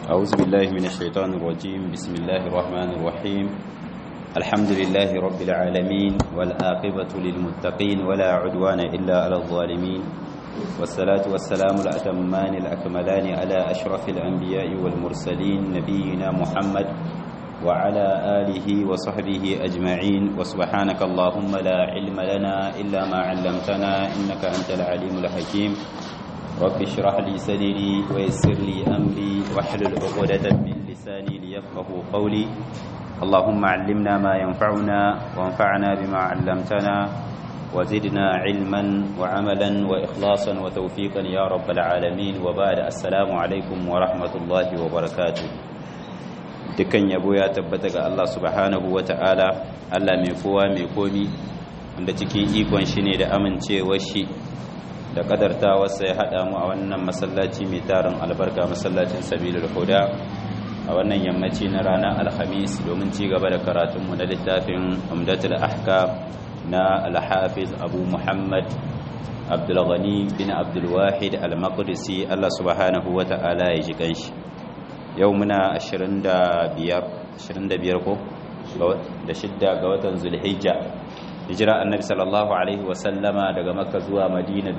أعوذ بالله من الشيطان الرجيم بسم الله الرحمن الرحيم الحمد لله رب العالمين والآقبة للمتقين ولا عدوان إلا على الظالمين والصلاة والسلام الأتمان الأكملان على أشرف الأنبياء والمرسلين نبينا محمد وعلى آله وصحبه أجمعين وسبحانك اللهم لا علم لنا إلا ما علمتنا إنك أنت العليم الحكيم رب اشرح لي صدري ويسر لي أمري واحلل عقدة من لساني ليفقه قولي اللهم علمنا ما ينفعنا وانفعنا بما علمتنا وزدنا علما وعملا وإخلاصا وتوفيقا يا رب العالمين وبعد السلام عليكم ورحمة الله وبركاته dukkan yabo ya tabbata ga Allah subhanahu wa ta'ala Allah mai kowa mai komi wanda cikin ikon shi ne da amincewar shi da kadartawarsa ya haɗa mu a wannan masallaci mai tarin albarka masallacin sabilul huda a wannan yammaci na ranar alhamis domin ci gaba da karatunmu na littafin umdatul ahkam na alhafiz abu muhammad abdulghani bin abdulwahid al-maqdisi Allah subhanahu wa ta'ala ya ji kanshi yau muna 25 ko da shidda ga watan zulhijja hijira annabi sallallahu alaihi wasallama daga makka zuwa madina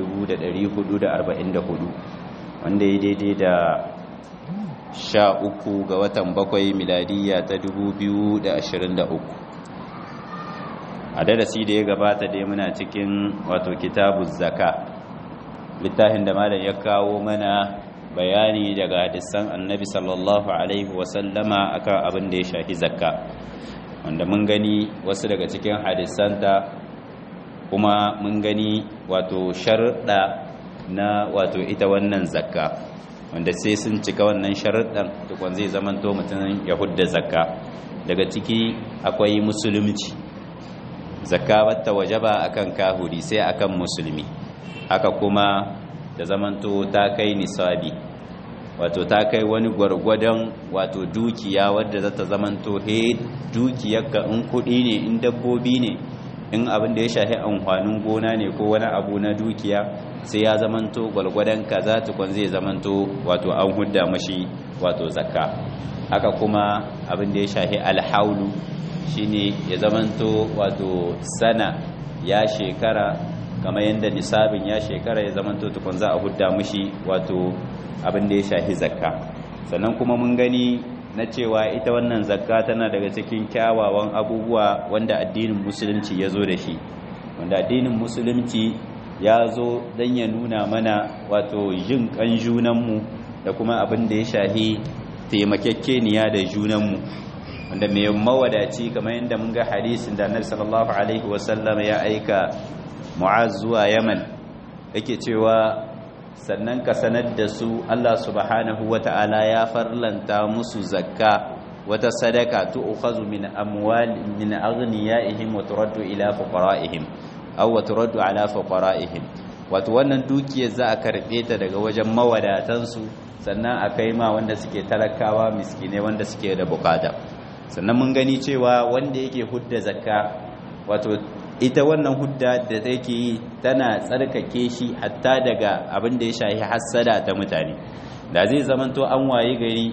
1444 wanda ya daidai da sha uku ga watan bakwai miladiyya ta 2023 a darasi da ya gabata dai muna cikin wato kitabu zaka littafin da malam ya kawo mana bayani daga hadisan annabi sallallahu alaihi wasallama akan abin da ya shafi zakka wanda mun gani wasu daga cikin hadisanta kuma mun gani wato sharuɗa na wato ita wannan zakka wanda sai sun cika wannan sharuɗan tukwan zai zamanto mutum ya hudda zakka daga ciki akwai musulunci zakka wata wajaba akan kahuri sai akan musulmi haka kuma da zamanto ta kai nisabi wato ta kai wani gwargwadon wato dukiya wadda za ta zamanto he dukiyarka in kuɗi ne in dabbobi ne in abin da ya shafi amfanin gona ne ko wani abu na dukiya sai ya zamanto gwargwadon kaza tukun zai zamanto wato an hudda mashi wato zakka haka kuma abin da ya shafi alhaulu shine ya zamanto wato sana ya shekara kamar yadda nisabin ya shekara ya zamanto tukun za a hudda mashi wato abin da ya shafi zakka sannan kuma mun gani na cewa ita wannan zakka tana daga cikin kyawawan abubuwa wanda addinin musulunci ya zo da shi wanda addinin musulunci ya zo don ya nuna mana wato yin kan junanmu da kuma abin da ya shafi taimakekeniya da junanmu wanda mai mawadaci kamar yadda mun ga hadisin da annabi sallallahu alaihi wasallam ya aika mu'az zuwa yaman yake cewa sannan ka sanar da su Allah subhanahu wata'ala ya farlanta musu zakka wata sadaka tu'khazu min amwal min aghniyaihim wa turaddu ila fuqara'ihim aw wa turaddu ala fuqara'ihim wato wannan dukiyar za a karbe ta daga wajen mawadatan su sannan a kai ma wanda suke talakawa miskine wanda suke da bukata sannan mun gani cewa wanda yake hudda zakka wato ita wannan hudda da take yi tana tsarkake shi hatta daga abin da ya shahi hassada ta mutane da zai zamanto an waye gari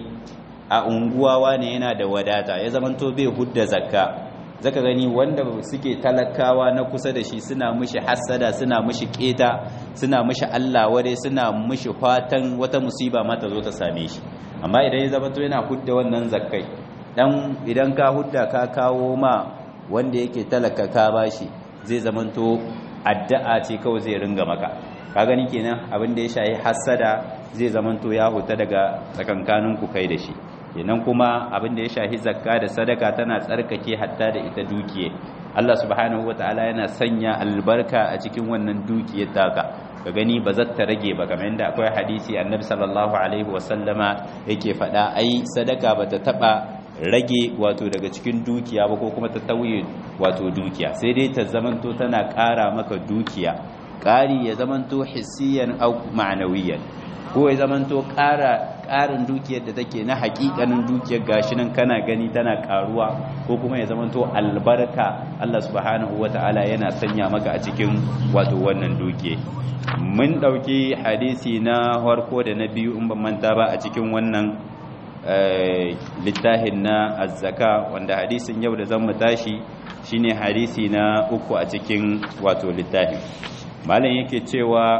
a unguwa wane yana da wadata ya zamanto bai hudda zakka zaka gani wanda suke talakawa na kusa da shi suna mishi hassada suna mishi keta suna mishi Allah ware suna mishi fatan wata musiba ma ta zo ta same shi amma idan ya zamanto yana hudda wannan zakkai dan idan ka hudda ka kawo ma wanda yake talaka ka bashi zai zamanto addu'a ce kawai zai ringa maka ka gani kenan abin da ya shayi hasada zai zamanto ya huta daga tsakankanin ku kai da shi kenan kuma abin da ya shahi zakka da sadaka tana tsarkake hatta da ita dukiye Allah subhanahu wataala yana sanya albarka a cikin wannan dukiyar taka ka gani ba za ta rage ba kamar yadda akwai hadisi annabi sallallahu alaihi wasallama yake faɗa ai sadaka ba ta taɓa rage wato daga cikin dukiya ba ko kuma ta tauye wato dukiya sai dai ta zamanto tana ƙara maka dukiya ƙari ya zamanto hissiyan au ma'anawiyan ko ya zamanto ƙara ƙarin dukiyar da take na haƙiƙanin dukiyar gashi nan kana gani tana ƙaruwa ko kuma ya zamanto albarka Allah subhanahu wata'ala yana sanya maka a cikin wato wannan dukiya mun ɗauki hadisi na farko da na biyu in ban manta ba a cikin wannan littafin na azzaka wanda hadisin yau da zan mu tashi shine hadisi na uku a cikin wato littafin malam yake cewa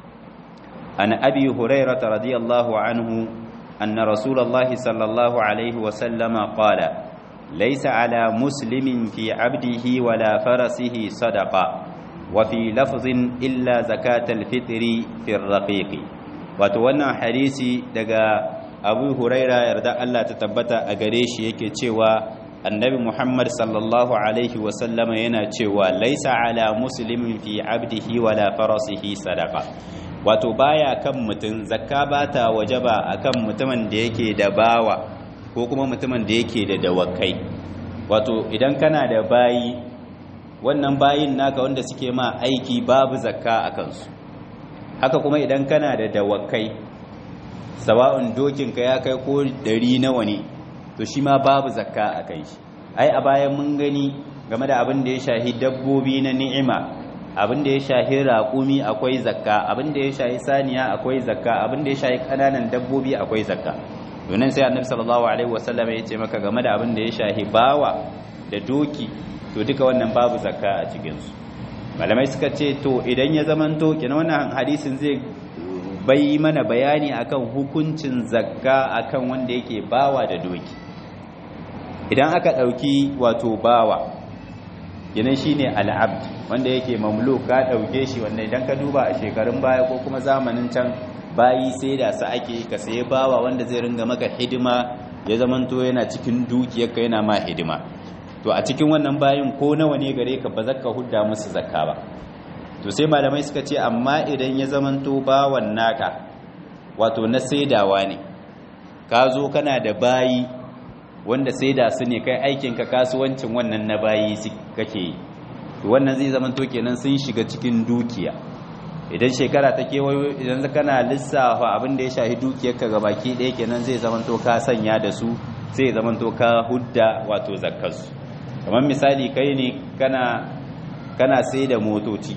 an abi hurairah radiyallahu anhu anna rasulullahi sallallahu alaihi wa sallama qala laysa ala muslimin fi abdihi wala farasihi sadaqa wa fi lafzin illa zakatal fitri fi raqiqi wato wannan hadisi daga abu huraira yarda Allah ta tabbata a gare shi yake cewa annabi muhammad sallallahu alaihi wasallama yana cewa laisa ala muslimin fi abdihi wala farasihi sadaqa wato baya kan mutum zakka bata wajaba akan mutumin da yake da bawa ko kuma mutumin da yake da dawakai wato idan kana da bayi wannan bayin naka wanda suke ma aiki babu zakka a kansu haka kuma idan kana da dawakai sawa'un dokinka ya kai ko ɗari nawa ne to shi ma babu zakka a kai shi ai a bayan mun gani game da abin da ya shahi dabbobi na ni'ima abin da ya shahi raƙumi akwai zakka abin da ya shahi saniya akwai zakka abin da ya shahi ƙananan dabbobi akwai zakka domin sai annabi sallallahu alaihi wasallam ya ce maka game da abin da ya shahi bawa da doki to duka wannan babu zakka a cikin su malamai suka ce to idan ya zamanto kina wannan hadisin zai bai mana bayani akan hukuncin zakka akan wanda yake bawa da doki idan aka ɗauki wato bawa yanan shine al'abd wanda yake mamluk ka ɗauke shi wanda idan ka duba a shekarun baya ko kuma zamanin can bayi sai da su ake ka saye bawa wanda zai ringa maka hidima ya zamanto yana cikin dukiyarka yana ma hidima to a cikin wannan bayin ko nawa ne gare ka ba zaka hudda musu zakka ba to sai malamai suka ce amma idan ya zamanto bawan naka wato na saidawa ne ka zo kana da bayi wanda saida su ne kai aikinka kasuwancin wannan na bayi kake yi to wannan zai zamanto kenan sun shiga cikin dukiya idan shekara ta kewayo idan kana lissafa abin da ya shahi dukiyarka ga baki ɗaya kenan zai zamanto ka sanya da su sai zamanto ka hudda wato zakkarsu kamar misali kai ne kana kana sai da motoci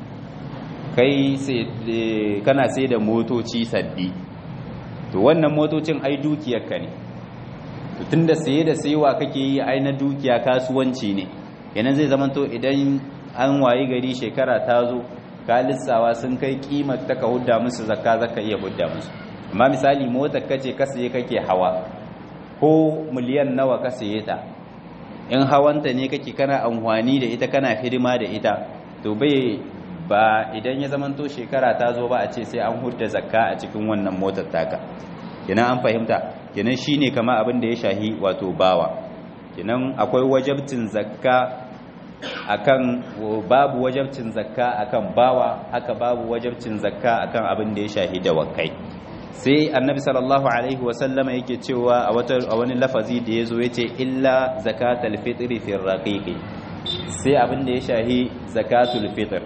kai kana sai da motoci sabbi to wannan motocin ai dukiyarka ne to tunda saye da sayewa kake yi ai na dukiya kasuwanci ne kenan zai zamanto idan an wayi gari shekara ta zo ka lissawa sun kai kimar ta ka hudda musu zakka zaka iya hudda musu amma misali motar kace ka saye kake hawa ko miliyan nawa ka saye ta in hawanta ne kake kana amfani da ita kana hidima da ita to bai ba idan ya zamanto shekara ta zo ba a ce sai an hudda zakka a cikin wannan motar taka kenan an fahimta kenan shine kama abin da ya shahi wato bawa kenan akwai wajabcin zakka akan babu wajabcin zakka akan bawa haka babu wajabcin zakka akan abin da ya shahi dawakai sai annabi sallallahu alaihi wasallama yake cewa a wata a wani lafazi da yazo yace illa zakatul fitri fi raqiqi sai abin da ya shahi zakatul fitr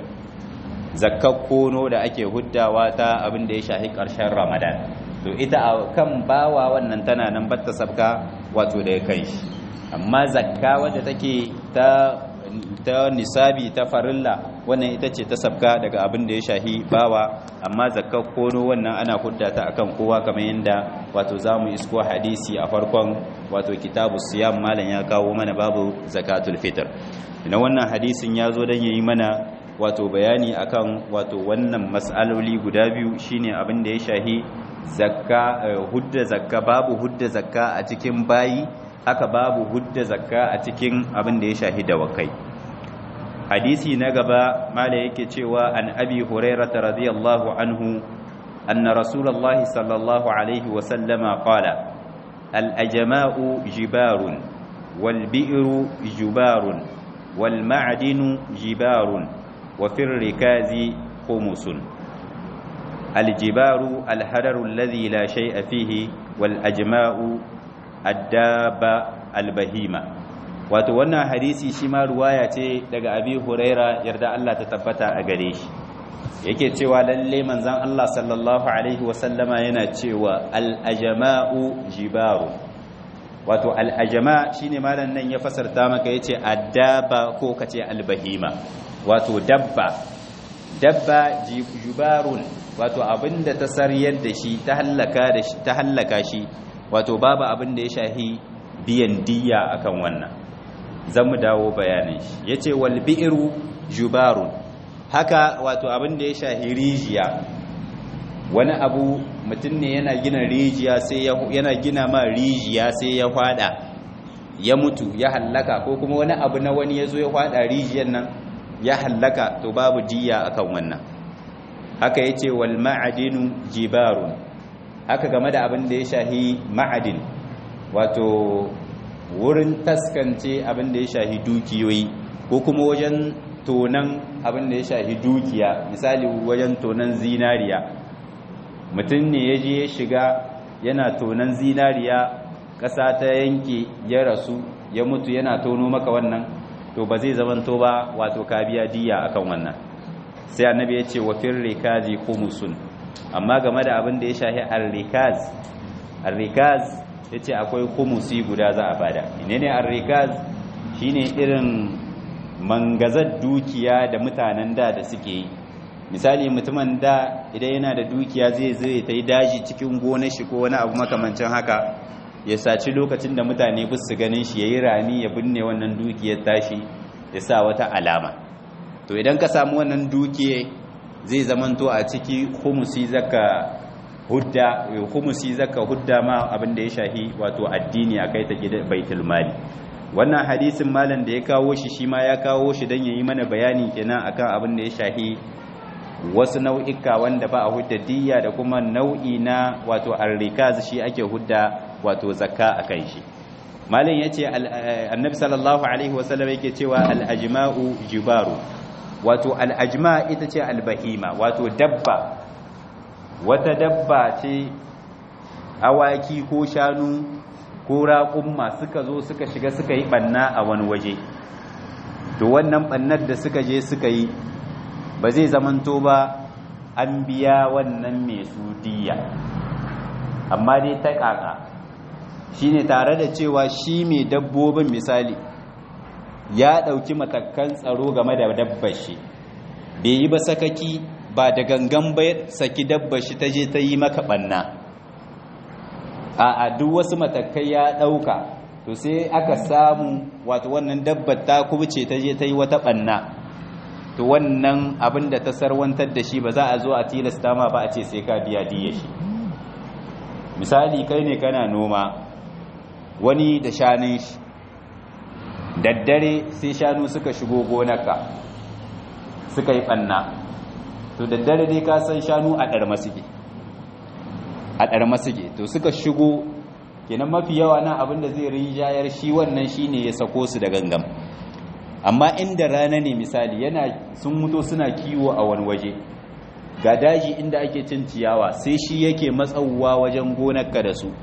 zakkar kono da ake huddawa ta abin da ya shahi karshen ramadan to ita a kan bawa wannan tana nan batta sabka wato da ya kai shi amma zakka wadda take ta ta nisabi ta farilla wannan ita ce ta sabka daga abin da ya shahi bawa amma zakkar kono wannan ana hudda ta akan kowa kamar yadda wato zamu isko hadisi a farkon wato kitabu siyam malam ya kawo mana babu zakatul fitr ina wannan hadisin ya zo dan yayi mana wato bayani akan wato wannan mas'aloli guda biyu shine abin da ya shahi zakka hudda zakka babu hudda zakka a cikin bayi haka babu hudda zakka a cikin abin da ya shahi dawakai hadisi na gaba mala yake cewa an abi hurairah radiyallahu anhu anna rasulullahi sallallahu alaihi wa sallama qala al ajma'u jibarun wal bi'ru jibarun wal ma'dinu jibarun wa fir rikazi khumusun الجبار الحرر الذي لا شيء فيه والأجماء الدابة البهيمة wato wannan hadisi shi ma ruwaya ce daga abi huraira yarda Allah ta tabbata a gare shi yake cewa lalle manzon Allah sallallahu alaihi wasallama yana cewa al-ajma'u jibaru wato al-ajma shine malam nan ya fasarta maka yace addaba ko kace al-bahima wato dabba dabba jibarun wato abinda ta sariyar da shi ta hallaka da shi ta hallaka shi wato babu abin da ya shahi biyan diya akan wannan zan mu dawo bayanin shi yace wal bi'ru jubarun haka wato abin da ya shahi rijiya wani abu mutum ne yana gina rijiya sai yana gina ma rijiya sai ya fada ya mutu ya hallaka ko kuma wani abu na wani ya zo ya fada rijiyar nan ya hallaka to babu diya akan wannan haka yace wal ma'adinu jibarun haka game da abin da ya shahi ma'adin wato wurin taskance abin da ya shahi dukiyoyi ko kuma wajen tonan abin da ya shahi dukiya misali wajen tonan zinariya mutum ne ya je ya shiga yana tonan zinariya ƙasa ta yanke ya rasu ya mutu yana tono maka wannan to ba zai zamanto ba wato ka biya diya akan wannan sai annabi ya ce wa fir rikazi khumusun amma game da abin da ya shahi ar-rikaz ar-rikaz yace akwai khumusi guda za a bada menene ar-rikaz shine irin mangazar dukiya da mutanen da da suke yi misali mutumin da idan yana da dukiya zai zai ta yi daji cikin gonar shi ko wani abu makamancin haka ya saci lokacin da mutane bus su ganin shi yayi rami ya binne wannan dukiyar tashi ya sa wata alama to idan ka samu wannan dukiye zai zamanto a ciki humusi zaka hudda humusi zaka hudda ma abin da ya shahi wato addini akai ta gidan baitul mali wannan hadisin malam da ya kawo shi shi ma ya kawo shi dan yayi mana bayani kenan akan abin da ya shahi wasu nau'ika wanda ba a hudda diyya da kuma nau'i na wato arrikaz shi ake hudda wato zakka akan shi malam yace annabi sallallahu alaihi wasallam yake cewa al-ajma'u jibaru wato al-ajma ita ce al-bahima wato dabba wata dabba ce awaki ko shanu ko raƙumma suka zo suka shiga suka yi banna a wani waje to wannan bannar da suka je suka yi ba zai zamanto ba an biya wannan mai su diya amma dai ta ƙaƙa shine tare da cewa shi mai dabbobin misali ya ɗauki matakan tsaro game da dabbar shi bai yi ba sakaki ba da gangan bai saki dabbar shi ta je ta yi maka ɓanna a duk wasu matakai ya ɗauka to sai aka samu wato wannan dabbar ta kubuce ta je ta yi wata ɓanna to wannan abin da ta sarwantar da shi ba za a zo a tilasta ma ba a ce sai ka biya diya shi misali kai ne kana noma wani da shanun shi daddare sai shanu suka shigo gonarka suka yi ɓanna to daddare dai ka san shanu a ɗarma suke a ɗarma suke to suka shigo kenan mafi yawa na abin da zai rinjayar shi wannan shine ya sako su da gangam amma inda rana ne misali yana sun mutu suna kiwo a wani waje ga daji inda ake cin ciyawa sai shi yake matsauwa wajen gonarka da su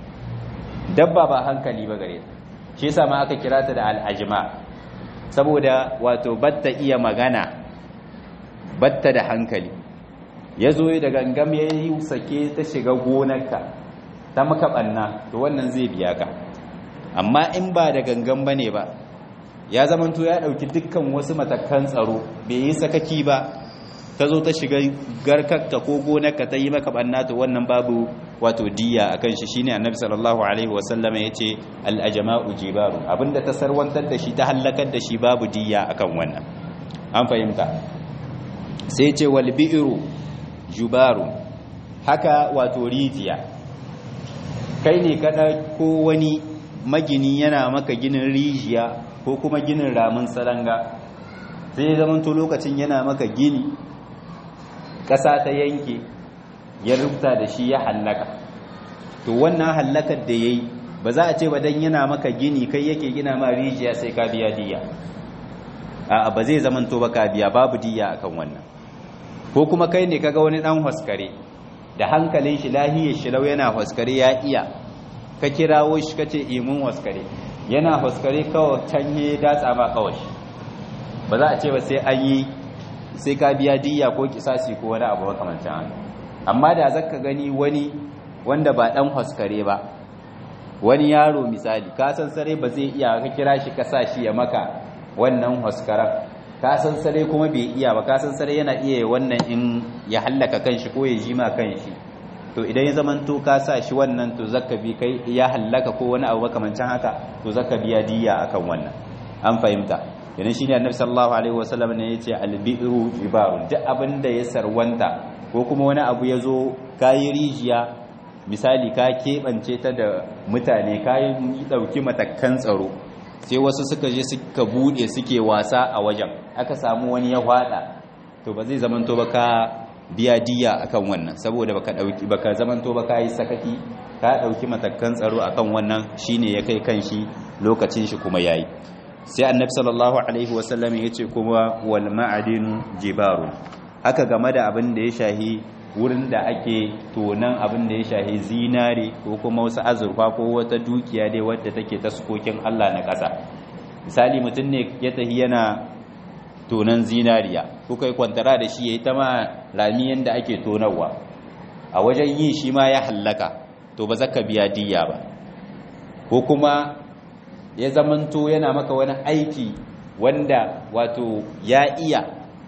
dabba ba hankali ba gare shi yasa ma aka kira ta da al'ajma saboda wato batta iya magana batta da hankali ya zo da gangam ya yi sake ta shiga gonarka ta maka ɓanna to wannan zai biya ka amma in ba da gangan ba ne ba ya zamanto ya ɗauki dukkan wasu matakan tsaro bai yi sakaki ba ta zo ta shiga garkarka ko gonarka ta yi maka ɓanna to wannan babu wato diya a kan shi shine annabi sallallahu alaihi wasallama ya ce al'ajama'u jibaru abinda ta sarwantar da shi ta hallakar da shi babu diya akan wannan an fahimta sai ce wal bi'ru jubaru haka wato rijiya kai ne kada ko wani magini yana maka ginin rijiya ko kuma ginin ramin salanga sai ya zamanto lokacin yana maka gini ƙasa ta yanke ya rubuta da shi ya hallaka to wannan hallakar da ya yi ba za a ce ba don yana maka gini kai yake gina ma rijiya sai ka biya diya a ba zai zamanto ba ka biya babu diya akan wannan ko kuma kai ne kaga wani dan haskare da hankalin shi lahiyar shi lau yana haskare ya iya ka kirawo shi kace imun haskare yana haskare kawai canye datsa ma kawai ba za a ce ba sai an yi sai ka biya diya ko kisasi ko wani abu makamancin haka amma da zaka gani wani wanda ba dan haskare ba wani yaro misali ka san sare ba zai iya ka kira shi ka sa shi ya maka wannan haskaran ka san sare kuma bai iya ba ka san sare yana iya wannan in ya hallaka kanshi ko ya jima kanshi to idan ya zamanto ka sa shi wannan to zaka bi kai ya hallaka ko wani abu makamancin haka to zaka biya diya akan wannan an fahimta idan shine annabi sallallahu alaihi wasallam ne yace albiru ibarun duk abin da ya sarwanta ko kuma wani abu ya zo kayi rijiya misali ka keɓance ta da mutane kayan ɗauki matakan tsaro sai wasu suka je suka buɗe suke wasa a wajen aka samu wani ya hwada to ba zai zamanto ba ka biya diya akan wannan saboda baka dauki baka zamanto ba kai sakaki ka dauki matakan tsaro akan wannan shine ya kai kanshi lokacin shi kuma yayi sai annabi sallallahu alaihi wasallam yace kuma wal ma'adin jibarun haka game da abin da ya shahi wurin da ake tonan abin da ya shahi zinare ko kuma wasu azurfa ko wata dukiya dai wadda take taskokin Allah na ƙasa misali mutum ne ya tahi yana tonan zinariya kuka yi kwantara da shi ya yi ta ma rami yadda ake tonarwa a wajen yi shi ma ya hallaka to ba zaka biya diya ba ko kuma ya zamanto yana maka wani aiki wanda wato ya iya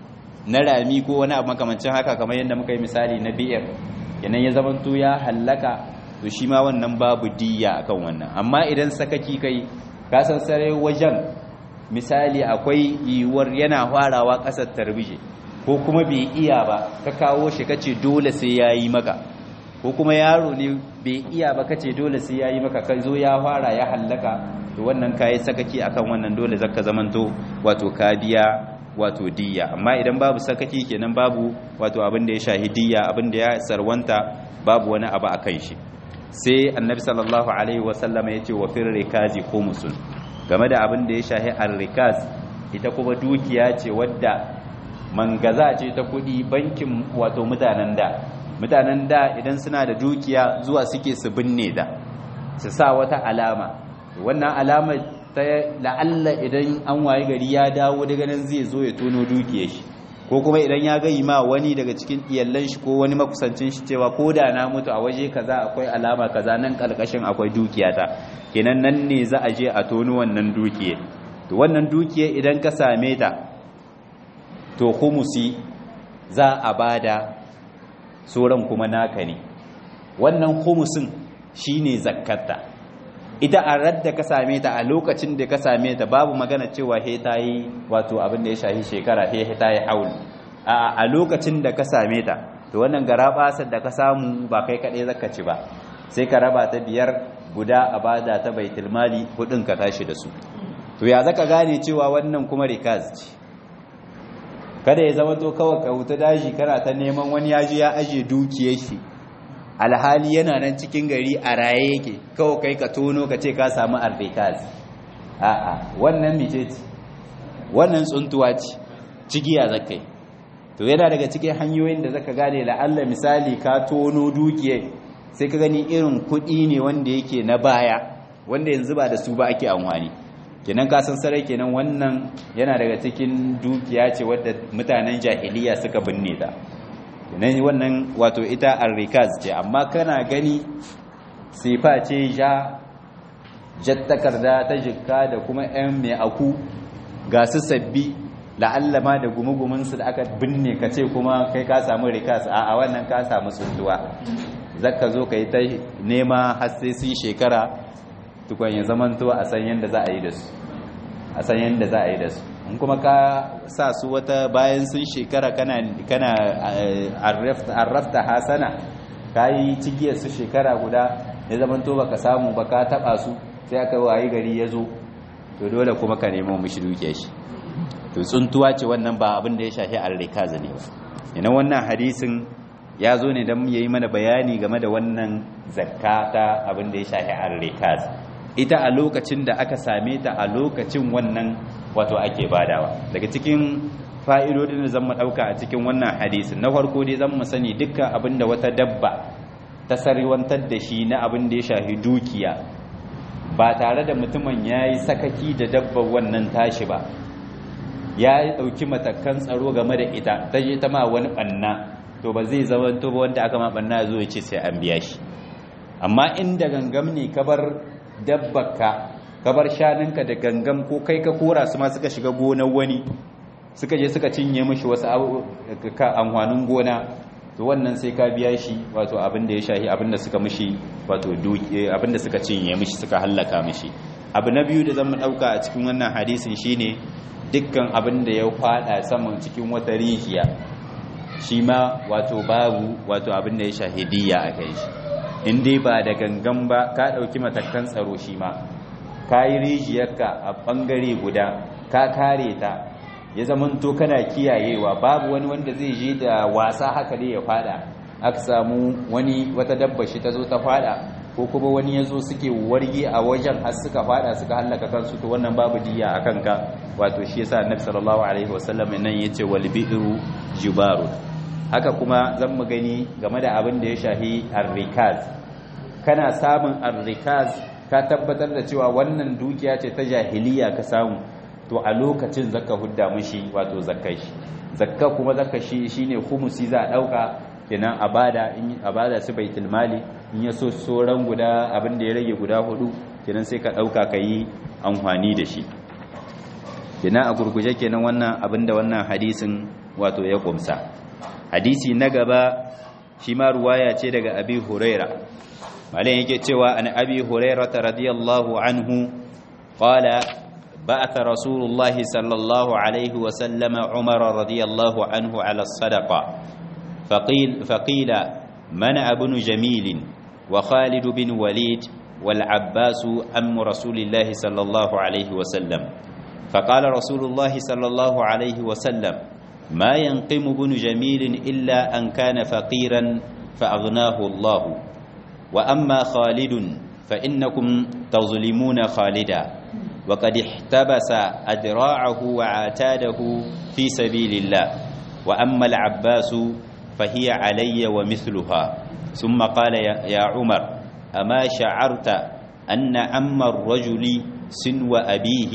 na rami ko wani abu makamancin haka kamar yadda muka yi misali na biyar yanayin ya zamanto ya hallaka to shi ma wannan babu diya akan wannan amma idan sakaki kai ka san sare wajen misali akwai yiwuwar yana farawa ƙasar tarbije ko kuma bai iya ba ka kawo shi kace dole sai yayi maka ko kuma yaro ne bai iya ba kace dole sai yayi maka kai zo ya fara ya hallaka to wannan kai sakaki akan wannan dole zaka zamanto wato ka biya wato diyya amma idan babu sakaki kenan babu wato abin da ya shahi diyya abin da ya sarwanta babu wani abu akan shi sai annabi sallallahu alaihi wasallam ya ce wa fir rikazi khumsun game da abin da ya shahi arrikaz ita kuma dukiya ce wadda mangaza ce ta kudi bankin wato mutanen da mutanen da idan suna da dukiya zuwa suke su binne da su sa wata alama wannan alama ta la'alla idan an waye gari ya dawo daga nan zai zo ya tono dukiyar shi ko kuma idan ya gayi ma wani daga cikin iyallan shi ko wani makusancin shi cewa ko da na mutu a waje kaza akwai alama kaza nan kalkashin akwai dukiyata kenan nan ne za a je a tono wannan dukiye to wannan dukiye idan ka same ta to humusi za a bada sauran kuma naka ne wannan humusin shine zakkarta ita a radda ka same ta a lokacin da ka same ta babu magana cewa he ta yi wato abin da ya shahi shekara he ta yi haul a lokacin da ka same ta to wannan garabasar da ka samu ba kai kaɗai zaka ci ba sai ka raba ta biyar guda a bada ta baitul mali kudin ka tashi da su to ya zaka gane cewa wannan kuma rikaz ce kada ya zama to kawai ka wuta daji kana ta neman wani yaji ya aje dukiyar shi alhali yana nan cikin gari a raye yake kawai kai ka tono ka ce ka samu arrikaz a'a wannan mice ce wannan tsuntuwa ce cigiya zakai to yana daga cikin hanyoyin da zaka gane la'alla misali ka tono dukiyar sai ka gani irin kuɗi ne wanda yake na baya wanda yanzu ba da su ba ake amfani kenan ka san sarai kenan wannan yana daga cikin dukiya ce wadda mutanen jahiliya suka binne ta kenan wannan wato ita arrikaz ce amma kana gani sifa ce ja jattakarda ta jikka da kuma yan mai aku ga su sabbi la'alla ma da gumugumunsu da aka binne ka ce kuma kai ka samu rikas a wannan ka samu tsuntuwa zaka zo ka yi ta nema har sai sun shekara tukwan ya zamanto a san yadda za a yi da su a san yadda za a yi da su in kuma ka sa su wata bayan sun shekara kana kana arrafta hasana ka yi cigiyar su shekara guda ya zamanto baka samu ba ka taba su sai aka wayi gari ya zo to dole kuma ka nemo mishi duke shi to tsuntuwa ce wannan ba abin da ya shafi arrikaza ne ba ina wannan hadisin ya zo ne don ya yi mana bayani game da wannan zakka ta abin da ya shafi arrikaz ita a lokacin da aka same ta a lokacin wannan wato ake badawa daga cikin fa'idodin da zan ɗauka a cikin wannan hadisin na farko dai zan mu sani dukkan abin da wata dabba ta sarwantar da shi na abin da ya shafi dukiya ba tare da mutumin ya yi sakaki da dabbar wannan tashi ba ya ɗauki matakan tsaro game da ita ta je ta ma wani ɓanna to ba zai zama to ba wanda aka ma ɓanna zo ya ce sai an biya shi amma inda gangam ne ka bar dabbaka ka bar shanunka da gangam ko kai ka kora su ma suka shiga gonar wani suka je suka cinye mishi wasu amfanin gona to wannan sai ka biya shi wato abin da ya shahi abin da suka mishi wato abin da suka cinye mishi suka hallaka mishi abu na biyu da zan mu dauka a cikin wannan hadisin shine dukkan abin da ya fada saman cikin wata rijiya shi ma wato babu wato abin da ya shahidiyya a kai shi in dai ba da gangan ba ka ɗauki matakan tsaro shi ma ka yi rijiyarka a ɓangare guda ka kare ta ya zamanto kana kiyayewa babu wani wanda zai je da wasa haka dai ya fada aka samu wani wata dabba shi ta zo ta fada ko kuma wani ya zo suke warge a wajen har suka fada suka hallaka kansu to wannan babu diya a kanka wato shi yasa annabi sallallahu alaihi wasallam nan yace wal bi'ru jibaru haka kuma zan mu gani game da abin da ya shahi arrikaz kana samun arrikaz ka tabbatar da cewa wannan dukiya ce ta jahiliya ka samu to a lokacin zakka hudda mishi wato zakkai shi zakka kuma zakka shi shine khumusi za a dauka kenan abada in abada su baitul mali in ya so soran guda abin da ya rage guda hudu kenan sai ka dauka kai amfani da shi kenan a gurguje kenan wannan abin da wannan hadisin wato ya kumsa hadisi na gaba shi ma ruwaya ce daga abi huraira malin yake cewa an abi huraira radiyallahu anhu qala بعث رسول الله صلى الله عليه وسلم عمر رضي الله عنه على الصدقة فقيل, فقيل منع بن جميل وخالد بن وليد والعباس أم رسول الله صلى الله عليه وسلم فقال رسول الله صلى الله عليه وسلم ما ينقم بن جميل إلا أن كان فقيرا فأغناه الله وأما خالد فإنكم تظلمون خالدا وقد احتبس أدراعه وعتاده في سبيل الله وأما العباس فهي علي ومثلها ثم قال يا عمر أما شعرت أن أم الرجل سنو أبيه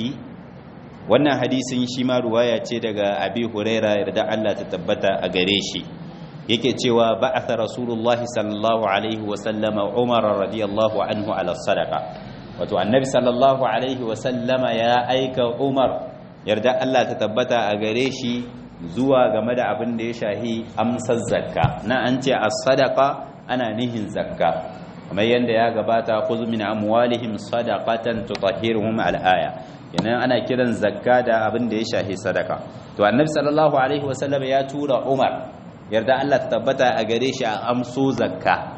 wannan hadisin shi ma ruwaya ce daga abi huraira yarda Allah ta tabbata a gare shi yake cewa ba'atha rasulullahi sallallahu alaihi wa sallama umar radiyallahu anhu ala sadaqa wato annabi sallallahu alaihi wa sallama ya aika umar yarda Allah ta tabbata a gare shi zuwa game da abin da ya shahi amsar zakka na an ce as-sadaqa ana nihin zakka kamar yadda ya gabata khudh min amwalihim sadaqatan tutahhiruhum al-aya yana ana kiran zakka da abin da ya shahi sadaka to annabi sallallahu alaihi wasallam ya tura umar yarda Allah ta tabbata a gare shi a amso zakka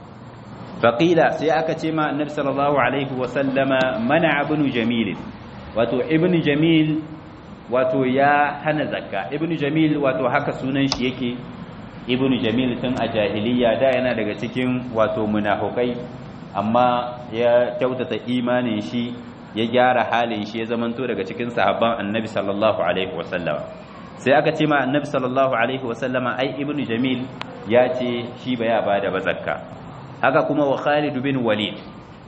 faqila sai aka ce ma annabi sallallahu alaihi wasallama mana ibn jamil wato ibn jamil wato ya hana zakka ibn jamil wato haka sunan shi yake ibn jamil tun a jahiliya da yana daga cikin wato munafukai amma ya kyautata imanin shi ya gyara halin shi ya zamanto daga cikin sahabban annabi sallallahu alaihi wasallam sai aka ce ma annabi sallallahu alaihi wasallama ai ibnu jamil ya ce shi ba ya bada ba zakka haka kuma wa khalid bin walid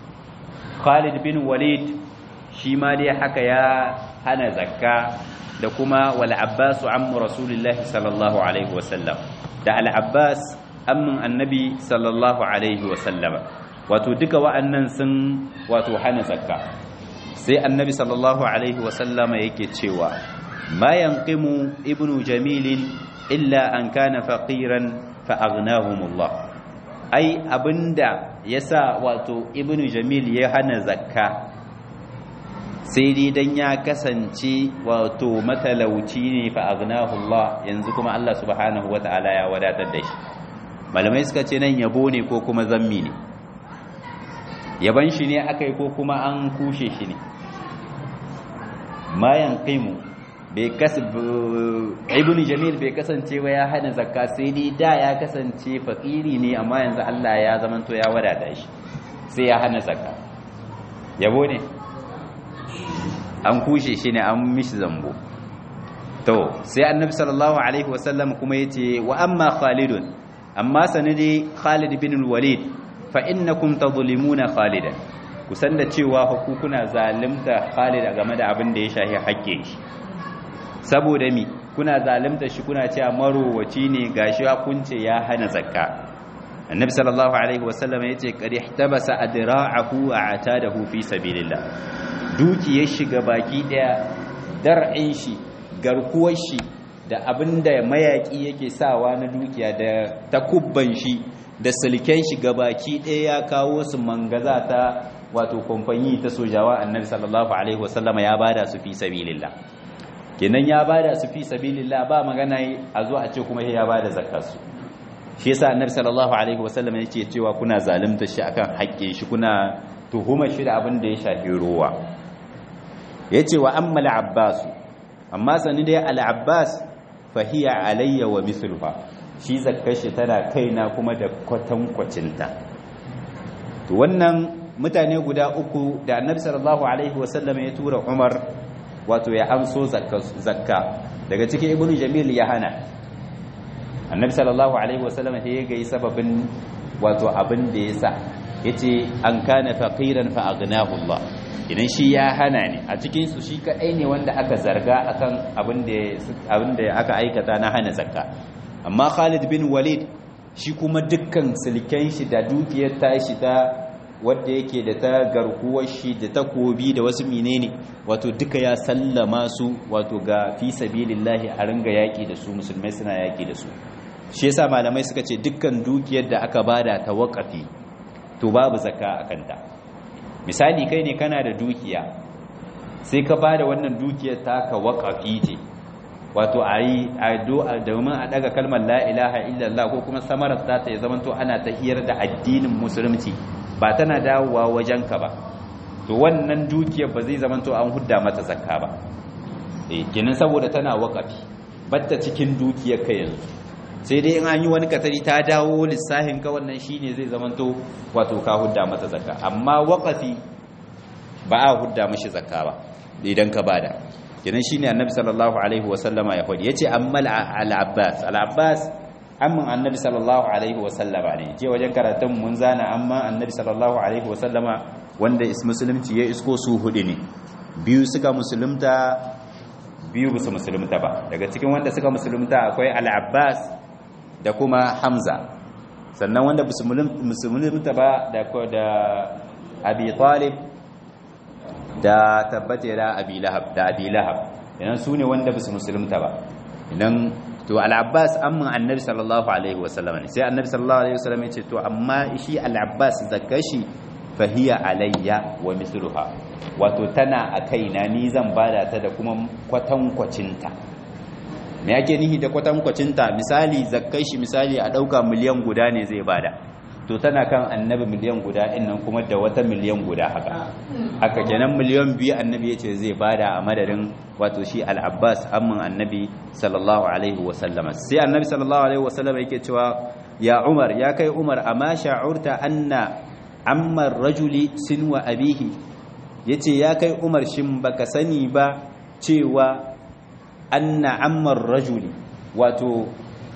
khalid bin walid shi ma dai haka ya hana zakka da kuma wal abbas ammu rasulillahi sallallahu alaihi wasallam da al abbas ammun annabi sallallahu alaihi wasallam wato duka wa'annan sun wato hana zakka sai annabi sallallahu alaihi wasallama yake cewa ma yanqimu ibnu jamilin illa an kana faqiran fa aghnahumullah ai abinda yasa wato ibnu jamil ya hana zakka sai dai dan ya kasance wato matalauci ne fa aghnahullah yanzu kuma Allah subhanahu wataala ya wadatar da shi malamai suka ce nan yabo ne ko kuma zammi ne yaban shi ne akai ko kuma an kushe shi ne mayan qimu bai ibn jamil bai kasance ba ya hana zakka sai dai da ya kasance fakiri ne amma yanzu Allah ya zamanto ya wadata shi sai ya hana zakka yabo ne an kushe shi ne an mishi zambo to sai annabi sallallahu alaihi wasallam kuma yace wa amma khalidun amma sanadi khalid bin walid fa innakum tadhlimuna khalidan kusan da cewa kuna zalimta Khalid game da abin da ya shahi haƙƙin shi saboda mi kuna zalimta shi kuna cewa marowaci ne gashi kunce ya hana zakka annabi sallallahu alaihi wasallam yace qad ihtabasa adra'ahu wa atadahu fi sabilillah duki ya shiga baki daya dar'in shi garkuwar shi da abinda mayaki yake sawa na dukiya da takubban shi da silken shi gabaki ɗaya ya kawo su mangaza ta wato kamfani ta sojawa annabi sallallahu alaihi wasallama ya bada su fi sabilillah kenan ya bada su fi sabilillah ba magana a zo a ce kuma ya bada zakar su shi yasa annabi sallallahu alaihi wasallam yake cewa kuna zalunta shi akan haƙƙin shi kuna tuhumar shi da abin da ya shafi ruwa yace wa amma al-abbas amma sani dai al-abbas fa hiya alayya wa mithluha shi zakkar shi tana kaina kuma da kwatankwacinta to wannan mutane guda uku da annabi sallallahu alaihi wasallam ya tura umar wato ya amso zakka daga cikin ibnu jamil ya hana annabi sallallahu alaihi wasallam ya gai sababin wato abin da ya sa yace an kana faqiran fa aghnahu Allah idan shi ya hana ne a cikin su shi kadai ne wanda aka zarga akan abin da abin da aka aikata na hana zakka amma Khalid bin Walid shi kuma dukkan silken shi da dukiyar tashi ta wadda yake da ta garkuwar shi da takobi da wasu menene wato duka ya sallama su wato ga fi sabilillahi a ringa yaki da su musulmai suna yaki da su shi yasa malamai suka ce dukkan dukiyar da aka bada ta waqafi to babu zakka a kanta misali kai ne kana da dukiya sai ka bada wannan dukiyar ta ka waqafi ce wato ayi addu'a domin a daga kalmar la ilaha illallah ko kuma samarar ta ta zamanto ana tahiyar da addinin musulunci ba tana dawowa wajenka ba to wannan dukiyar ba zai zamanto an hudda mata zakka ba eh kenan saboda tana waqafi batta cikin dukiyar ka yanzu sai dai in an yi wani katari ta dawo lissahin ka wannan shine zai zamanto wato ka hudda mata zakka amma waqafi ba a hudda mishi zakka ba idan ka bada kenan shine annabi sallallahu alaihi wasallama ya faɗi yace amma al-abbas al-abbas amman annabi sallallahu alaihi wasallama ne je wajen karatun mun zana amma annabi sallallahu alaihi wasallama wanda is musulunci ya isko su hudu ne biyu suka musulunta biyu ba su musulunta ba daga cikin wanda suka musulunta akwai al-abbas da kuma hamza sannan wanda ba su musulunta ba da da abi talib da tabbata da abi lahab da abi lahab idan su ne wanda ba su musulunta ba idan to al-abbas amma annabi sallallahu alaihi wasallam ne sai annabi sallallahu alaihi wasallam ya ce to amma shi al-abbas zakashi fahiya alayya wa mithluha wato tana a kaina ni zan bada ta da kuma kwatankwacinta me yake nihi da kwatankwacinta misali zakashi misali a dauka miliyan guda ne zai bada to tana kan annabi miliyan guda nan kuma da wata miliyan guda haka haka kenan miliyan biyu annabi yace zai bada a madadin wato shi al-abbas amman annabi sallallahu alaihi wasallama sai annabi sallallahu alaihi wasallama yake cewa ya umar ya kai umar amma sha'urta anna amma rajuli sinwa abihi yace ya kai umar shin baka sani ba cewa anna amma rajuli wato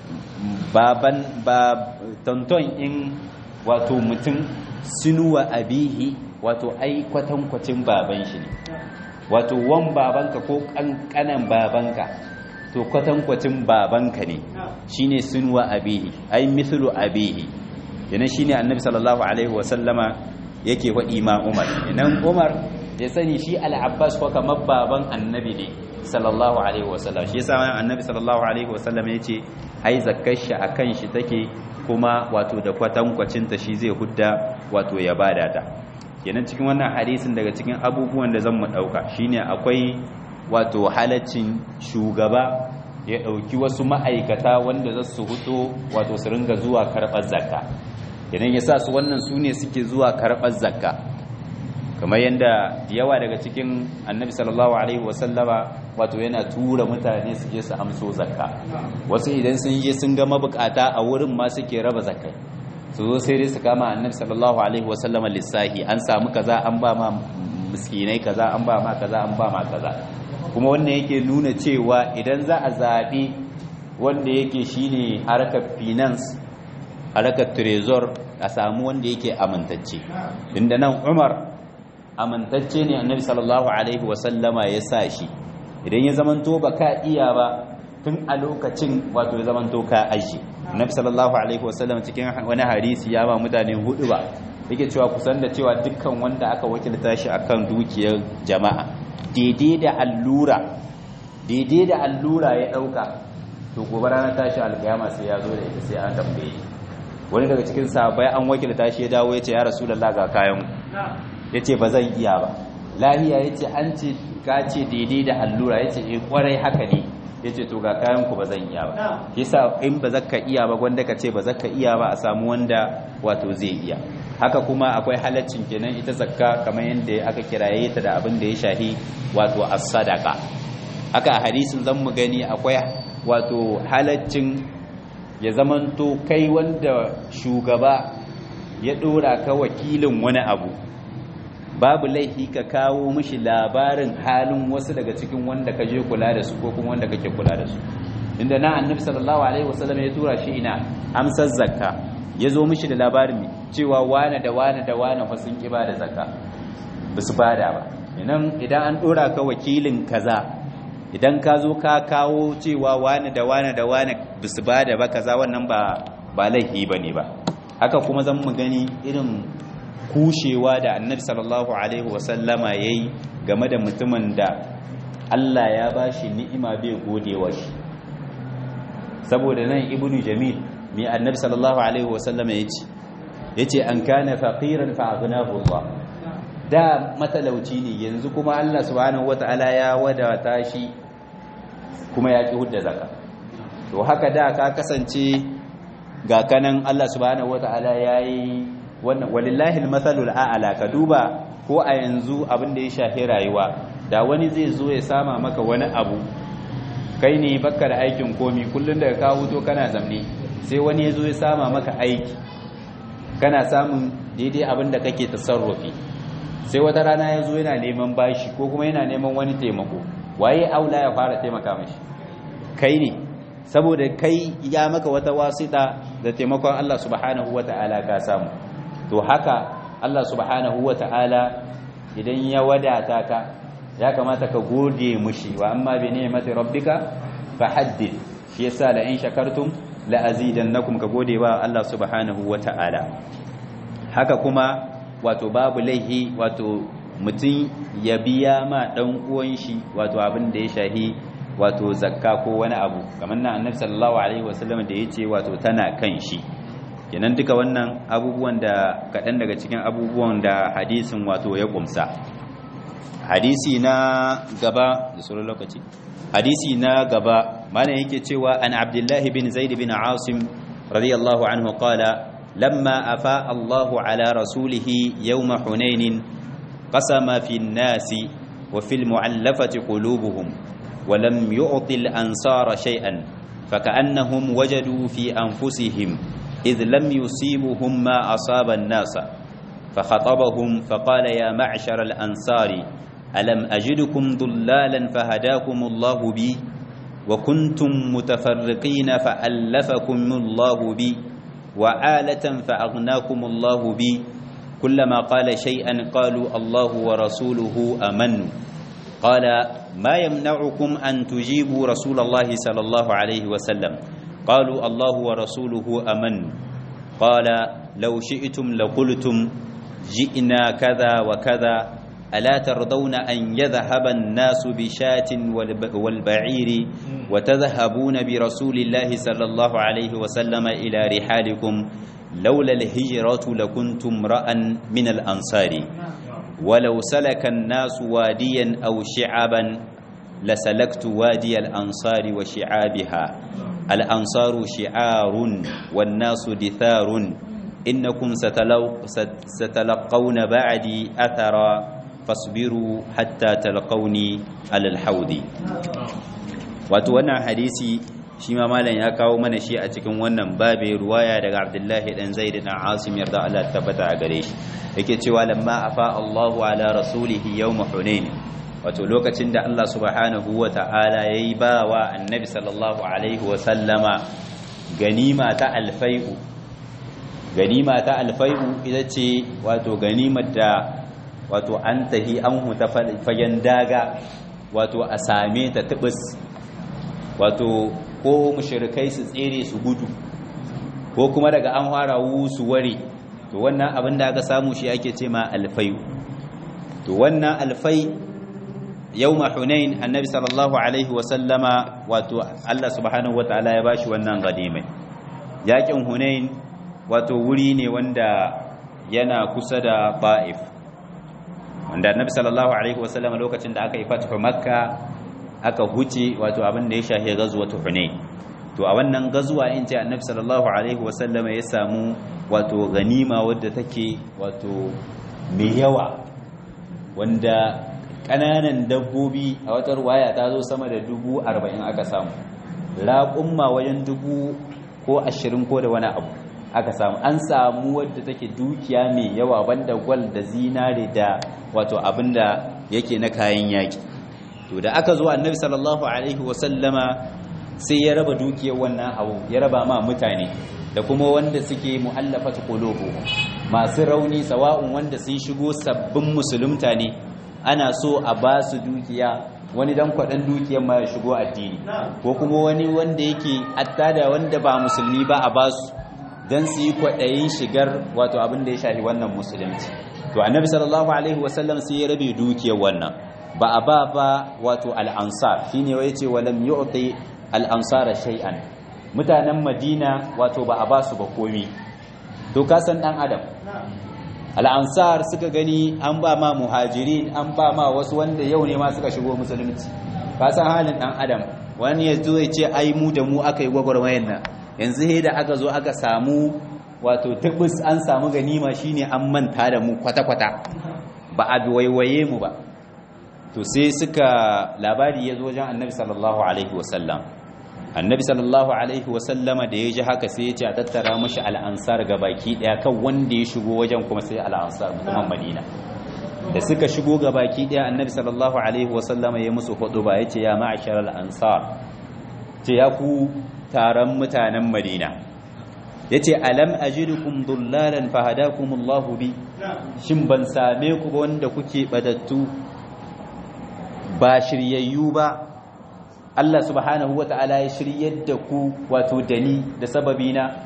baban ba tonton in wato mutum sinuwa abihi wato ai kwatankwacin baban shi ne wato wan babanka ko kankanan babanka to kwatankwacin babanka ne shine sinuwa abihi ai mithlu abihi yana shine annabi sallallahu alaihi wasallama yake faɗi ma umar idan umar ya sani shi al-abbas ko kamar baban annabi ne sallallahu alaihi wasallam shi yasa annabi sallallahu alaihi wasallam yace ai zakkar shi akan shi take kuma wato da kwatankwacinta shi zai hudda wato ya bada ta kenan cikin wannan hadisin daga cikin abubuwan da zan mu dauka shine akwai wato halaccin shugaba ya dauki wasu ma'aikata wanda za su huto wato su ringa zuwa karbar zakka kenan yasa su wannan su ne suke zuwa karbar zakka kamar yadda yawa daga cikin annabi sallallahu alaihi wasallama wato yana tura mutane su je su amso zakka wasu idan sun je sun ga mabukata a wurin ma suke raba zakkai su zo sai dai su kama annabi sallallahu alaihi wasallama lissahi an samu kaza an ba ma miskinai kaza an ba ma kaza an ba ma kaza kuma wannan yake nuna cewa idan za a zaɓi wanda yake shine harkar finance harkar trezor a samu wanda yake amintacce inda nan umar amintacce ne annabi sallallahu alaihi wasallama ya sa shi idan ya zamanto ba ka iya ba tun a lokacin wato ya zamanto ka aji annabi sallallahu alaihi wasallam cikin wani hadisi ya ba mutane hudu ba yake cewa kusan da cewa dukkan wanda aka wakilta shi akan dukiyar jama'a daidai da allura daidai da allura ya dauka to gobe ranar tashi alkiyama sai ya zo da ita sai an tambaye wani daga cikin sahabbai an wakilta shi ya dawo ya ce ya rasulullah ga kayan ya ce ba zan iya ba lahiya ya ce an ce ka ce daidai da allura ya ce eh kwarai haka ne ya ce to ga kayan ku ba zan iya ba yasa in ba zaka iya ba gwanda ka ce ba zaka iya ba a samu wanda wato zai iya haka kuma akwai halaccin kenan ita zakka kamar yadda aka kiraye ta da abin da ya shahi wato as-sadaqa haka a hadisin zan mu gani akwai wato halaccin ya zamanto kai wanda shugaba ya dora ka wakilin wani abu babu laifi ka kawo mishi labarin halin wasu daga cikin wanda ka je kula da su ko kuma wanda kake kula da su inda na annabi sallallahu alaihi wasallam ya tura shi ina amsar zakka ya zo mishi da labarin cewa wane da wane da wane fa sun kiba da zakka ba su bada ba idan idan an dora ka wakilin kaza idan ka zo ka kawo cewa wane da wane da wane ba su bada ba kaza wannan ba ba laifi bane ba haka kuma zan mu gani irin kushewa da annabi sallallahu alaihi wasallama yayi game da mutumin da Allah ya bashi ni'ima bai godewa shi saboda nan ibnu jamil mai annabi sallallahu alaihi wasallama yace yace an kana faqiran fa aghnahu Allah da matalauci ne yanzu kuma Allah subhanahu wataala ya wadata shi kuma ya ki hudda zakka to haka da ka kasance ga kanan Allah subhanahu wataala yayi wannan walillahi almathalul a'la ka duba ko a yanzu abin da ya shafi rayuwa da wani zai zo ya sama maka wani abu kai ne baka da aikin komi kullun daga ka huto kana zamne sai wani ya zo ya sama maka aiki kana samun daidai abin da kake tasarrufi sai wata rana ya zo yana neman bashi ko kuma yana neman wani taimako waye aula ya fara taimaka mashi kai ne saboda kai ya maka wata wasita da taimakon Allah subhanahu wata'ala ka samu to haka Allah subhanahu wata'ala idan ya wadata ka ya kamata ka gode mushi wa amma bi ni'mati rabbika fahaddith shi yasa la in shakartum la azidannakum ka gode wa Allah subhanahu wata'ala haka kuma wato babu laihi wato mutum ya biya ma dan uwan shi wato abin da ya shahi wato zakka ko wani abu kamar nan annabi sallallahu alaihi wasallam da yace wato tana kan shi kenan duka wannan abubuwan da kaɗan daga cikin abubuwan da hadisin wato ya kumsa hadisi na gaba da sauran lokaci hadisi na gaba mana yake cewa an abdullahi bin zaid bin asim radiyallahu anhu qala lamma afa Allahu ala rasulihi yawma hunain qasama fi an-nasi wa fil mu'allafati qulubuhum wa lam yu'ti al-ansara shay'an فكأنهم وجدوا في أنفسهم إذ لم يصيبهم ما أصاب الناس فخطبهم فقال يا معشر الأنصار ألم أجدكم ضلالا فهداكم الله بي وكنتم متفرقين فألفكم الله بي وعالة فأغناكم الله بي كلما قال شيئا قالوا الله ورسوله أمن قال ما يمنعكم أن تجيبوا رسول الله صلى الله عليه وسلم قالوا الله ورسوله أمن قال لو شئتم لقلتم جئنا كذا وكذا ألا ترضون أن يذهب الناس بشاة والبعير وتذهبون برسول الله صلى الله عليه وسلم إلى رحالكم لولا الهجرة لكنتم رأى من الأنصار ولو سلك الناس واديا أو شعبا لسلكت وادي الأنصار وشعابها الأنصار شعار والناس دثار إنكم ستلو ستلقون بعدي أثرا فاصبروا حتى تلقوني على الحوض وتوانا حديثي shi ma malam ya kawo mana shi a cikin wannan babe ruwaya daga Abdullahi dan Zaid dan Asim yarda Allah tabbata a gare shi yake cewa lamma afa Allahu ala rasulihi yawm Hunain wato lokacin da Allah subhanahu wa ta'ala yayi bawa annabi sallallahu alaihi wa sallama ganima ta alfai'u ganima ta alfai'u ita ce wato ganimar da wato an tahi an huta fagen daga wato a same ta tubus wato ko mushrikai su tsere su gudu ko kuma daga an fara su ware to wannan abin da aka samu shi ake ce ma alfai to wannan alfai yawma hunain annabi sallallahu alaihi wasallama wato Allah subhanahu wataala ya bashi wannan ganimai yakin hunain wato wuri ne wanda yana kusa da ba'if wanda annabi sallallahu alaihi wasallama lokacin da aka yi fathu makka aka huce wato abin da ya shahi ghazwatu hunain to a wannan gazuwa in ce annabi sallallahu alaihi wasallama ya samu wato ganima wadda take wato mai yawa wanda ƙananan dabbobi a wata ruwaya ta zo sama da dubu arba'in aka samu raƙumma wajen dubu ko ashirin ko da wani abu aka samu an samu wadda take dukiya mai yawa banda gwal da zinare da wato abinda yake na kayan yaƙi to da aka zo annabi sallallahu alaihi wasallama sai ya raba dukiyar wannan abu ya raba ma mutane da kuma wanda suke mu'allafat qulubu masu rauni sawa'un wanda sun shigo sabbin musulunta ne ana so a ba su dukiya wani dan kwadan dukiyar ma ya shigo addini ko kuma wani wanda yake attada wanda ba musulmi ba a ba su dan su yi kwadayin shigar wato abin da ya shafi wannan musulunci to annabi sallallahu alaihi wasallam sai ya rabe dukiyar wannan ba a ba ba wato al-ansar shine wai ce walam yu'ti al-ansara shay'an mutanen madina wato ba a ba su ba komi to kasan dan adam al'ansar suka gani an ba ma muhajirin an ba ma wasu wanda yau ne ma suka shigo musulunci kasan halin dan adam wani ya zo ya ce ai mu da mu aka yi gwagwarmayan nan yanzu he da aka zo aka samu wato tabbas an samu ganima shine an manta da mu kwata-kwata ba a waiwaye mu ba to sai suka labari ya zo wajen annabi sallallahu alaihi wasallam annabi sallallahu alaihi wasallama da ya ji haka sai ya ce a tattara mashi al'ansar ga baki daya kan wanda ya shigo wajen kuma sai al'ansar mutumin madina da suka shigo ga baki daya annabi sallallahu alaihi wasallama ya musu hudu ba ya ce ya ma'ashar al'ansar ce ya ku taron mutanen madina ya ce alam ajidukum dullalan fahadakumullahu bi shin ban same ku ba wanda kuke badattu ba shiryayyu ba Allah subhanahu wa ta'ala ya shiryar da ku wato dani da sababina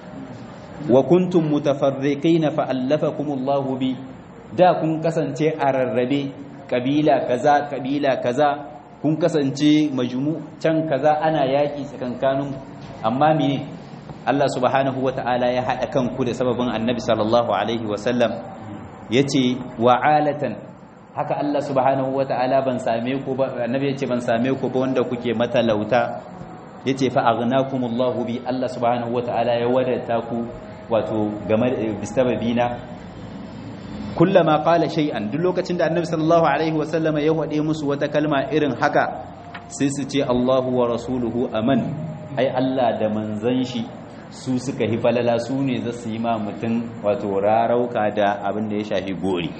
wa kuntum mutafarriqina fa allafakumullahu bi da kun kasance a rarrabe kabila kaza kabila kaza kun kasance majmu can kaza ana yaki tsakankanin amma mene Allah subhanahu wa ta'ala ya hada kanku da sababin Annabi sallallahu alaihi wa sallam yace wa'alatan haka Allah subhanahu wata'ala ban same ku ba annabi yace ban same ku ba wanda kuke matalauta yace fa aghnakumullahu bi Allah subhanahu wata'ala ya wadata ku wato game bisababina kullama qala shay'an duk lokacin da annabi sallallahu alaihi wasallam ya wade musu wata kalma irin haka sai su ce Allahu wa rasuluhu aman ai Allah da manzon shi su suka hi falala su ne za su yi ma mutum wato rarauka da abin da ya shafi gori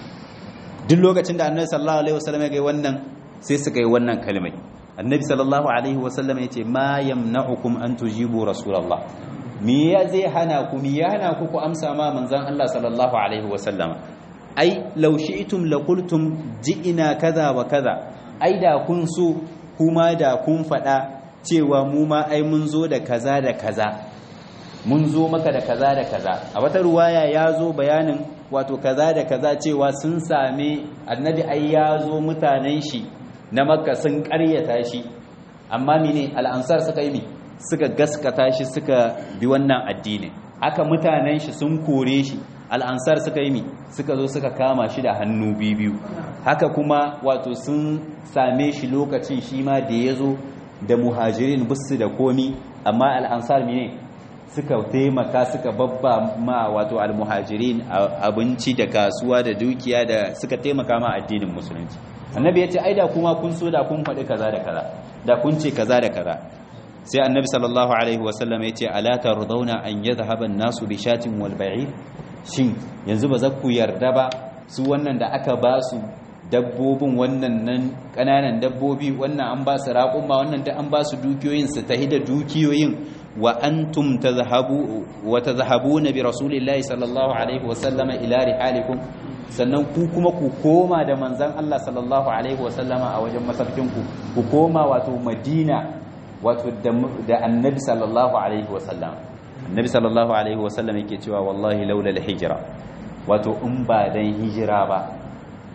duk lokacin da annabi sallallahu alaihi wasallam ya ga wannan sai suka yi wannan kalmai annabi sallallahu alaihi wasallam ya ce ma yamna'ukum an tujibu rasulullah me ya zai hana ku me ya hana ku ku amsa ma manzon Allah sallallahu alaihi wasallam ai law shi'tum la qultum ji'ina kaza wa kaza ai da kun so kuma da kun fada cewa mu ma ai mun zo da kaza da kaza mun zo maka da kaza da kaza a wata ruwaya ya zo bayanin wato kaza da kaza cewa sun same annabi ai ya zo mutanen shi na makka sun karyata shi amma mene al'ansar suka yi mi suka gaskata shi suka bi wannan addini haka mutanen shi sun kore shi al'ansar suka yi mi suka zo suka kama shi da hannu biyu haka kuma wato sun same shi lokacin shi ma da ya zo da muhajirin bisu da komi amma al'ansar mene suka taimaka suka babba ma wato almuhajirin abinci da kasuwa da dukiya da suka taimaka ma addinin musulunci annabi ya ce ai da kuma kun so da kun faɗi kaza da kaza da kun ce kaza da kaza sai annabi sallallahu alaihi wasallam ya ce ala tardawna an yadhhaba an-nasu bi shatin wal ba'ir shin yanzu ba za ku yarda ba su wannan da aka ba su dabbobin wannan nan kananan dabbobi wannan an ba su raƙuma wannan da an ba su dukiyoyin su tahi da dukiyoyin wa antum tazhabu wa tazhabuna bi rasulillahi sallallahu alaihi wasallama ila rihalikum sannan ku kuma ku koma da manzon Allah sallallahu alaihi wasallama a wajen masarkin ku ku koma wato Madina wato da annabi sallallahu alaihi wasallam annabi sallallahu alaihi wasallam yake cewa wallahi laula al-hijra wato in ba dan hijira ba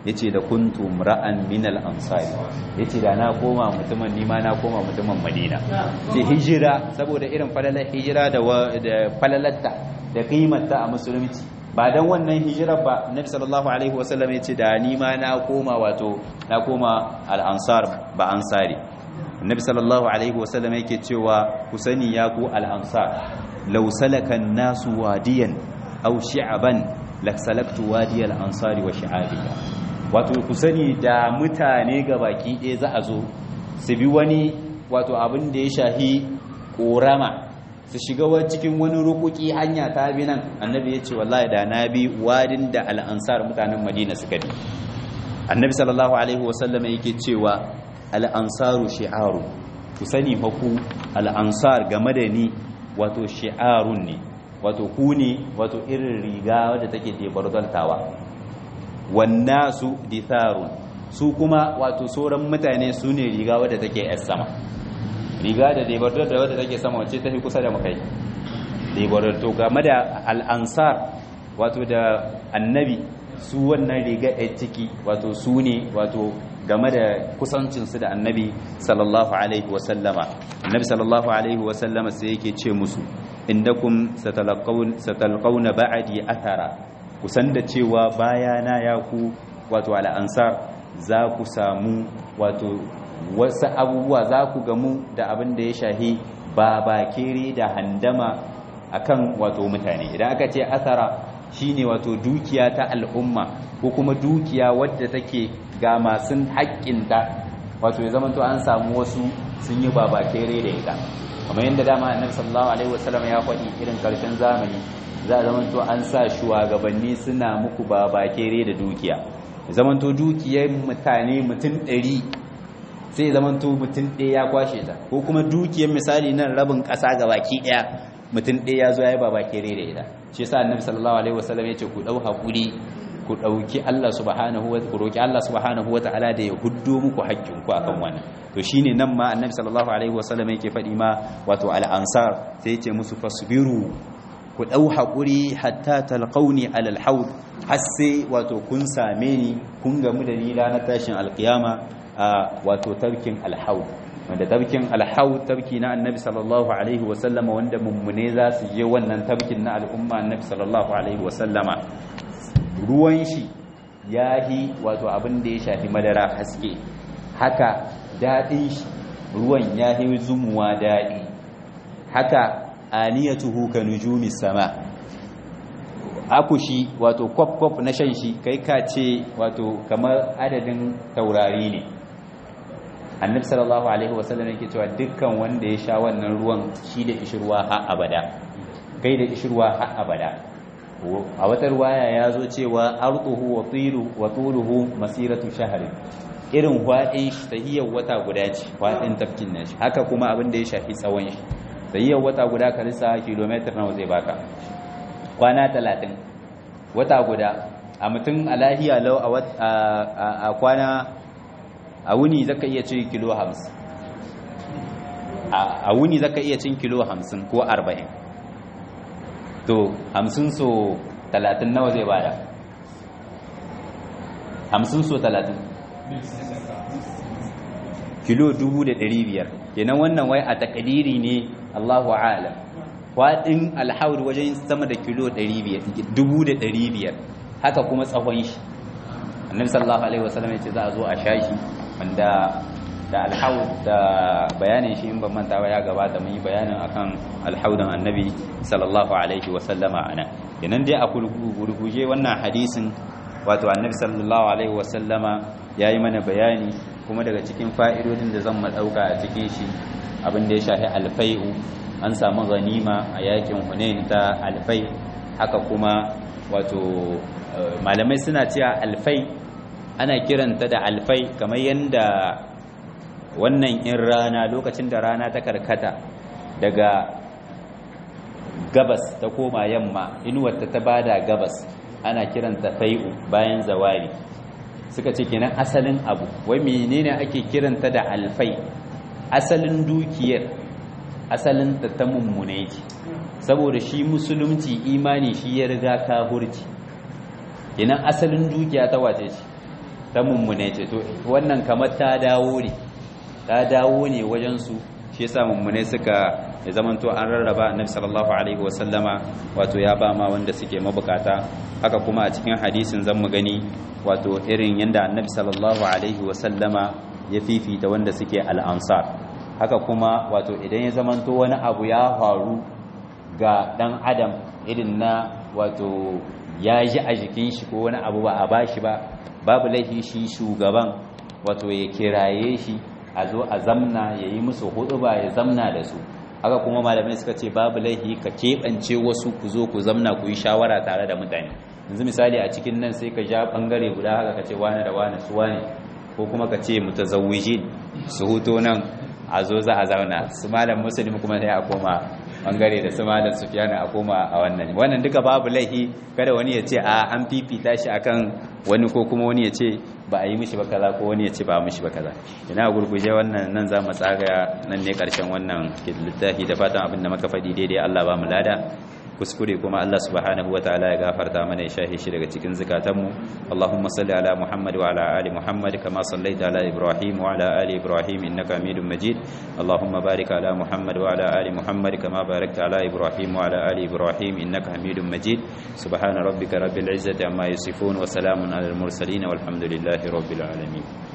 yace da kuntu ra'an min al-ansari yace da na koma mutumin nima na koma mutumin Madina ce hijira saboda irin falalar hijira da falalatta da kimarta a musulunci ba dan wannan hijirar ba Nabi sallallahu alaihi wasallam yace da nima na koma wato na koma al-ansar ba ansari Nabi sallallahu alaihi wasallam yake cewa ku sani ya ku al-ansar law salaka an-nasu wadiyan aw shi'aban laksalaktu wadiyal ansari wa shi'abiha wato ku sani da mutane ga baki ɗaya za a zo su bi wani wato abin da ya shahi ƙorama su shiga cikin wani rukuki hanya ta bi nan annabi ya ce wallahi da na bi wadin da al'ansar mutanen madina suka bi annabi sallallahu alaihi wasallam yake cewa al'ansaru shi'aru ku sani fa ku al'ansar game da ni wato shi'arun ne wato ku ne wato irin riga wadda take debardontawa wannasu ditharun su kuma wato sauran mutane su ne riga wadda take yar sama riga da debardon da wadda take sama wacce ta fi kusa da makai debardon to game da al'ansar wato da annabi su wannan riga yar ciki wato su ne wato game da kusancinsu da annabi sallallahu alaihi wasallama annabi sallallahu alaihi wasallama sai yake ce musu indakum satalqawna ba'di athara kusan da cewa bayana ya ku wato al'ansar za ku samu wato wasu abubuwa za ku gamu da abin da ya shahi babakere da handama akan wato mutane idan aka ce athara shine wato dukiya ta al'umma ko kuma dukiya wadda take ga masu haƙƙinta wato ya zamanto an samu wasu sun yi babakere da ita kamar yadda dama annabi sallallahu alaihi wasallam ya faɗi irin karshen zamani za a zamanto an sa shugabanni suna muku babakere da dukiya zamanto dukiyar mutane mutum ɗari sai zamanto mutum ɗaya ya kwashe ta ko kuma dukiyar misali nan rabin ƙasa ga baki ɗaya mutum ɗaya ya zo ya yi babakere da ita shi yasa annabi sallallahu alaihi wasallam ya ce ku ɗau haƙuri ku ɗauki Allah subhanahu wa ku roki Allah subhanahu wa ta'ala da ya huddo muku haƙƙinku akan wannan to shine nan ma annabi sallallahu alaihi wasallam yake faɗi ma wato al-ansar sai yace musu fasbiru ku ɗau haƙuri hatta talqauni alal haud har sai wato kun same ni kun gamu da ni ranar tashin alkiyama a wato tarkin alhaud wanda tabkin alhaud tabki na annabi sallallahu alaihi wasallama wanda mummune za su je wannan tabkin na al'umma annabi sallallahu alaihi wasallama ruwan shi ya yi wato abin da ya shafi madara haske haka daɗin shi ruwan ya yi zumuwa daɗi haka aniyatuhu ka nujumi sama akushi wato kwaf-kwaf na shan shi kai ka ce wato kamar adadin taurari ne annabi sallallahu alaihi wasallam yake cewa dukkan wanda ya sha wannan ruwan shi da ishirwa har abada kai da ishirwa har abada a wata ruwaya ya zo cewa arduhu wa tilu wa tuluhu masiratu shahri irin hwadin shi tahiyar wata guda ce hwadin tafkin nan shi haka kuma abin da ya shafi tsawon shi tahiyar wata guda ka lissa kilometer nawa zai baka kwana 30 wata guda a mutum a lahiya lau a kwana a wuni zaka iya cin kilo 50 a wuni zaka iya cin kilo 50 ko 40 to hamsin so talatin nawa zai bada hamsin so talatin kilo dubu da ɗari biyar kenan wannan wai a takadiri ne allahu alam waɗin alhawar wajen sama da kilo dubu da ɗari biyar haka kuma tsawon shi annabi sallallahu alaihi wasallam ya ce za a zo a sha shi wanda da alhaud da bayanin shi in ban manta ba ya gabata mun yi bayanin akan alhaudan annabi sallallahu alaihi wa sallama ana kenan dai a gurguje wannan hadisin wato annabi sallallahu alaihi wa sallama yayi mana bayani kuma daga cikin fa'idodin da zan madauka a cikin shi abin da ya shafi alfai'u an samu ganima a yakin hunain ta alfai haka kuma wato malamai suna cewa alfai ana kiranta da alfai kamar yanda wannan in rana lokacin da rana ta karkata daga gabas ta koma yamma inuwarta ta bada gabas ana kiranta fai'u bayan zawari suka ce kenan asalin abu wai menene ake kiranta da alfai asalin dukiyar asalin ta ta mummune ce saboda shi musulunci imani shi ya riga kafurci kenan asalin dukiya ta wace ce ta mummune ce to wannan kamar ta dawo ne ta dawo ne wajen su shi yasa mummune suka ya zamanto an rarraba annabi sallallahu alaihi wasallama wato ya ba ma wanda suke mabukata haka kuma a cikin hadisin zan mu gani wato irin yanda annabi sallallahu alaihi wasallama ya fifita wanda suke al'ansar haka kuma wato idan ya zamanto wani abu ya faru ga dan adam irin na wato ya ji a jikin shi ko wani abu ba a bashi ba babu laifi shi shugaban wato ya kiraye shi a zo a zamna ya yi musu hudu ba ya zamna da su haka kuma malamai suka ce babu laifi ka keɓance wasu ku zo ku zamna ku yi shawara tare da mutane yanzu misali a cikin nan sai ka ja ɓangare guda haka ka ce wane da wane su wane ko kuma ka ce mutazawwijin su huto nan a zo za a zauna su malam musulmi kuma sai a koma bangare da su malam sufiyana a koma a wannan wannan duka babu laihi kada wani ya ce a an fifita shi akan wani ko kuma wani ya ce ba a yi mishi ba kaza ko wani ya ce ba a mishi ba kaza ina gurguje wannan nan za mu tsaga nan ne karshen wannan littafi da fatan abin da muka faɗi daidai Allah ba mu lada kuskure kuma Allah subhanahu wataala ya gafarta mana ya shahe shi daga cikin zakatanmu Allahumma salli ala Muhammad wa ala ali Muhammad kama sallaita ala Ibrahim wa ala ali Ibrahim innaka Hamidum Majid Allahumma barik ala Muhammad wa ala ali Muhammad kama barakta ala Ibrahim wa ala ali Ibrahim innaka Hamidum Majid subhana rabbika rabbil izzati amma yasifun wa salamun ala al mursalin walhamdulillahi rabbil alamin